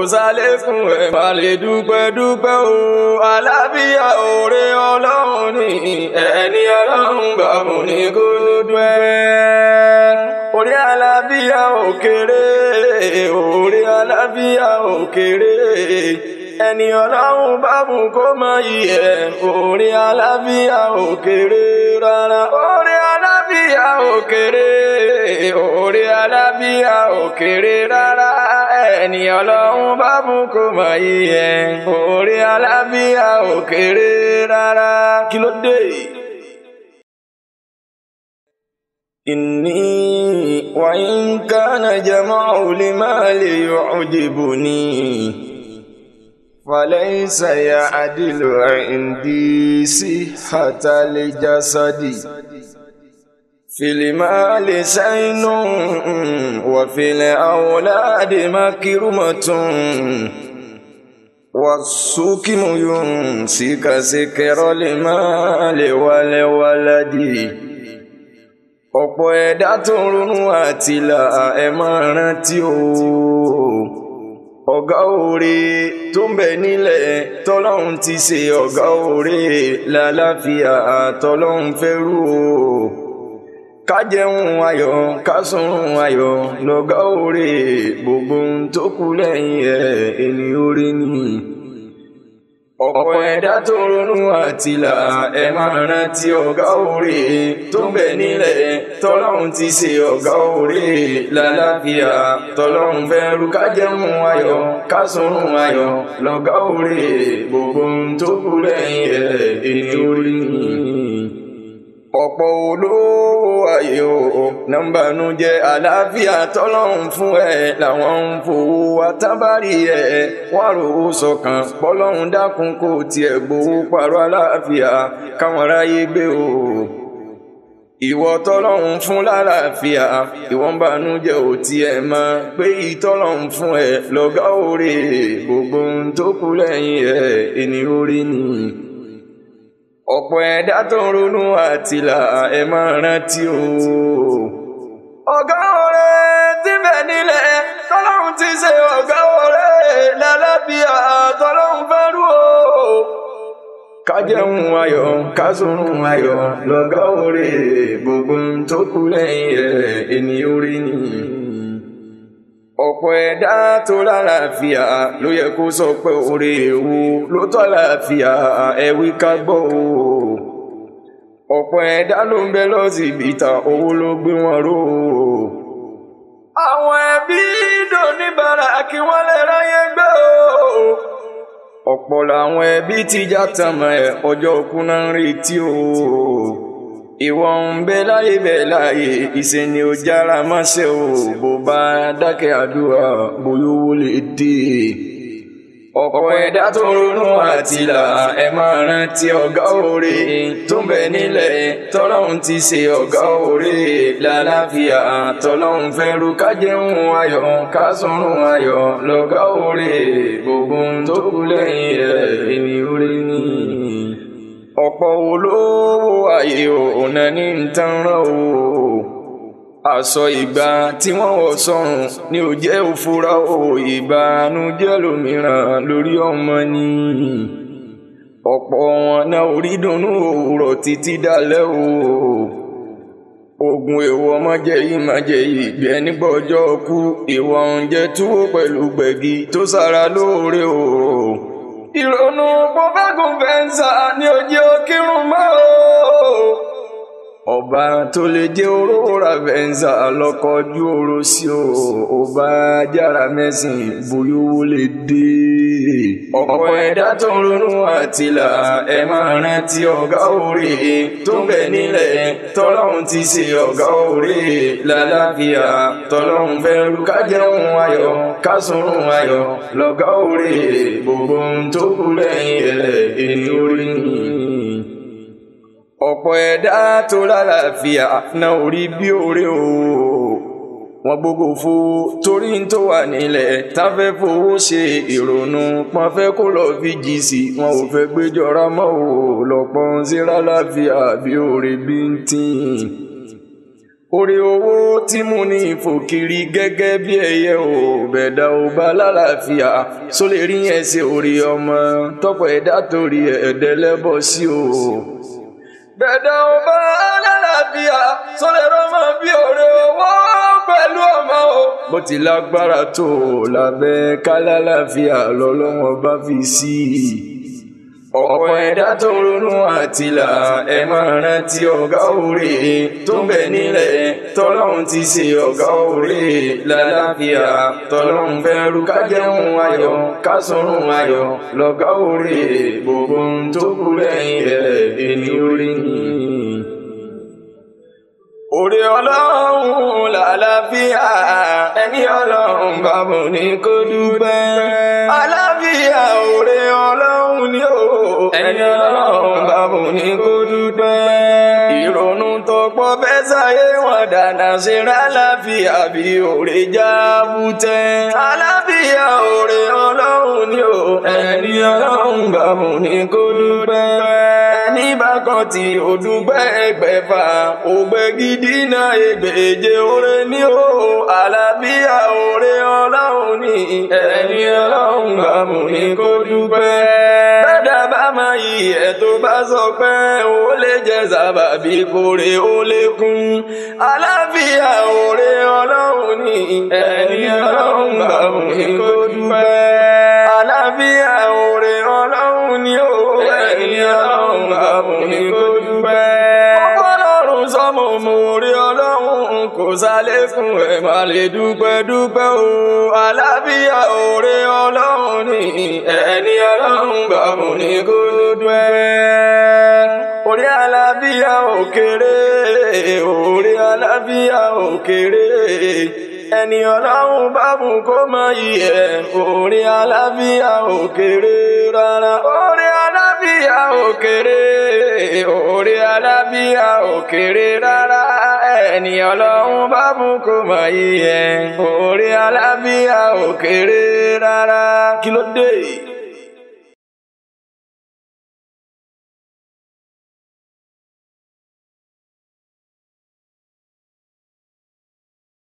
sálékún ẹ̀ má lè dúpẹ́ dúpẹ́ o àlàáfíà òre ọlọ́run ní ẹni ọlọ́run bá mú ní kó dúẹ́. orí àlàáfíà òkèrè orí àlàáfíà òkèrè ẹni ọlọ́run bá mú kó mọ iyẹ̀ orí àlàáfíà òkèrè rárá orí àlàáfíà òkèrè orí àlàáfíà òkèrè rárá ẹni ọlọ́run bá mú kó mọ iyẹ̀ orí àlàáfíà òkèrè rárá kí ló dé. إني وإن كان جمع المال يعجبني فليس يعدل عندي صحة الجسد في المال سين وفي الأولاد مكرمة والسكم ينسك سكر المال والولد ọ̀pọ̀ ẹ̀dá tó ń ronú àtìlà ẹ máa rántí o ọ̀gá òre tó ń bẹ nílẹ̀ tọ́lọ́hún ti ṣe ọ̀gá òre lálàáfíà tọ́lọ́hún fẹ́rù o kájẹun ayọ̀ kásùnrùn ayọ̀ lọ́gá òre gbogbo ohun tó kù lẹ́yìn ẹ̀ ẹni orí ni ọ̀pọ̀ ẹ̀dá tó ronú àtìlà ẹ máa rántí ọ̀gá òre tó ń bẹ nílẹ̀ tọ́lọ́hún ti ṣe ọ̀gá òre lálàáfíà tọ́lọ́hún fẹ́ rú kájẹun ayọ̀ kásùnrùn ayọ̀ lọ́gá òre gbogbo ohun tó kù lẹ́yìn ẹ̀ ẹni orí ni ọ̀pọ̀ olówó ayé o nọ́mbànú jẹ́ àlàáfíà tọ́lọ́hún fún ẹ làwọn ń fowó wa tábàrí ẹ wọ́n rò ó sọ̀kan pọ́lọ́hún dákun kò tiẹ̀ gbowó pàrọ̀ àlàáfíà káwọn aráyé gbé o ìwọ tọ́lọ́hún fún lálàáfíà ìwọ ń bànújẹ́ ò tiẹ̀ mọ̀ pé ìtọ́lọ́hún fún ẹ lọ́gá òre gbogbo ohun tó kù lẹ́yìn ẹ ẹni orí nìyí ọ̀pọ̀ ẹ̀dá tó ń ronú àtìlà ẹ máa rántí o. ọ̀gá ọ̀rẹ́ tí bẹ̀ nílẹ̀ tọ́lọ́hún ti ṣe ọ̀gá ọ̀rẹ́ lálábíà tọ́lọ́hún fẹ́rù o. kájẹun ayọ̀ kásùnrùn ayọ̀ lọ́gá ọ̀rẹ́ gbogbo tó kù lẹ́yìn ẹ̀ ẹni orí ni ọ̀pọ̀ ẹ̀dá tó lálàáfíà ló yẹ kó sọ pé orí ewu ló tọ́ lálàáfíà ẹ̀wí ká gbọ́ o. ọ̀pọ̀ ẹ̀dá ló ń bẹ lọ́sibítà owó ló gbé wọn ró o. àwọn ẹbí dòníbàrà kí wọ́n lè ráyè gbé o. ọ̀pọ̀ làwọn ẹbí ti já tàmà ẹ̀ ọjọ́ òkú náà ń retí o ìwọ ń bẹ láyé bẹ láyé ìṣe ni ó jára máṣe o bó bá dákẹ́ àdúrà bóyá owó lè dé ọ̀pọ̀ ẹ̀dá tó ronú àtìlà ẹ máa rántí ọ̀gá òre tó ń bẹ nílẹ̀ tọ́lọ́hún ti ṣe ọ̀gá òre lálàáfíà tọ́lọ́hún fẹ́ ru kájẹun ayọ̀ kásùnrùn ayọ̀ lọ́gá òre gbogbo tó kù lẹ́yìn ẹ̀ ẹni orí ni ọ̀pọ̀ olówó ayé òun ní tanran o aṣọ ìgbà tí wọ́n wọ̀ sọ́run ní ò jẹ́ òfurá o ìbànújẹ́ lómìíràn lórí ọmọ ni ọ̀pọ̀ wọn náà orí dunnú òwúrọ̀ títí dalẹ́ o ogun èèwọ̀ ọmọ jẹ́ yìí má jẹ́ yìí bí ẹni gbọ́jọ́ kú ìwọ oúnjẹ túwó pẹ̀lú gbẹ̀gì tó sára lóore o ìrònú bọ́bágùn fẹ́ǹsà ni òjì òkírun mọ́ o. ọba tó lè jẹ́ òróra fẹ́ǹsà lọ́kọ̀ọ́jú oró sí o ọba jára mẹ́sìn bóyá owó lè dé. ọ̀pọ̀ ẹ̀dá tó ń ronú àtìlà ẹ máa rántí ọ̀gá òre tó ń bẹ nílẹ̀ tọ́lọ́hún ti ṣe ọ̀gá òre lálàáfíà tọ́lọ́hún fẹ́ rú kájẹun ayọ̀ kásùnrùn ayọ̀ lọ́gá òre gbogbo ohun tó kù lẹ́yìn ẹ̀ ẹni orí ni ọ̀pọ̀ ẹ̀dá tó lálàáfíà náà orí bí òre o wọ́n gbogbo fowó torí ń tó wà nílẹ̀ táfẹ́ fowó ṣe ìrònú pọ́n fẹ́ kó lọ fi jì sí wọn ò fẹ́ gbéjọra mọ́ ò lọ́pọ̀ ń sí lálàáfíà bí òre bí ń tìǹ orí owó tí mo ní ìfòkiri gẹ́gẹ́ bí ẹyẹ ò bẹ̀dá ò bá lálàáfíà só lè rí yẹn ṣe orí ọmọ tọ́pọ̀ ẹ̀dá torí ẹ̀ẹ́dẹ́lẹ́bọ̀ sí o. bẹ̀dá ò bá lálàáfíà só lè rọ́mọ bí orí owó pẹ̀lú ọmọ o. bó ti lágbára tó lábẹ́ kálálàáfíà lọ́lọ́wọ́ bá fi sí i ọ̀pọ̀ ẹ̀dá tó ronú àtìlà ẹ máa rántí ọ̀gá òrè tó bẹ nílẹ̀ tọ́lọ́run ti ṣe ọ̀gá òrè lálàáfíà tọ́lọ́run fẹ́rù ká jẹun ayọ̀ ká sọ̀rùn ayọ̀ lọ́gá òrè gbogbo ohun tó kù lẹ́yìn rẹ̀ ẹni orí ni. Òrè ọlọ́run làlàáfíà ẹni ọlọ́run bàbá ní kó dúpẹ́. Àlàáfíà òrè ọlọ́run ni ó ẹni ọlọ́run bàbá ní kó dúpẹ́. Ìrònú tó pọ̀ fẹ́ sáyé wọn dáná ṣe rálàáfíà bí òrè já bútẹ́. Àlàáfíà òrè ọlọ́run ni ó ẹni ọlọ́run bàbá ní kó dúpẹ́. Ẹni bá kan tí ó dúpẹ́ ẹgbẹ̀fà ògbẹ́ gidi náà ègbèje oore ní o àlàáfíà oore ọlọ́run ní ẹni ọlọ́run bá mú ní kó dúpẹ́. bẹ́ẹ̀dá bá máa yí ẹ̀ tó bá sọ pé ó lè jẹ́ sábàbí kórè ó lékún. àlàáfíà oore ọlọ́run ní ẹni ọlọ́run bá mú ní kó dúpẹ́. àlàáfíà oore ọlọ́run ní o ẹni ọlọ́run bá mú ní kó dúpẹ́ sọmọ mo rí ọlọ́run kò sálékún ẹ̀ má lè dúpẹ́ dúpẹ́ o àlàáfíà òre ọlọ́run ní ẹni ọlọ́run gbà mú ní kó dúpẹ́. orí àlàáfíà òkèrè orí àlàáfíà òkèrè ẹni ọlọ́run bá mú kó mọ iyẹ̀ orí àlàáfíà òkèrè rárá orí àlàáfíà òkèrè orí àlàáfíà òkèrè rárá ẹni ọlọ́run bá mú kó mọ iyẹ̀ orí àlàáfíà òkèrè rárá kí ló dé.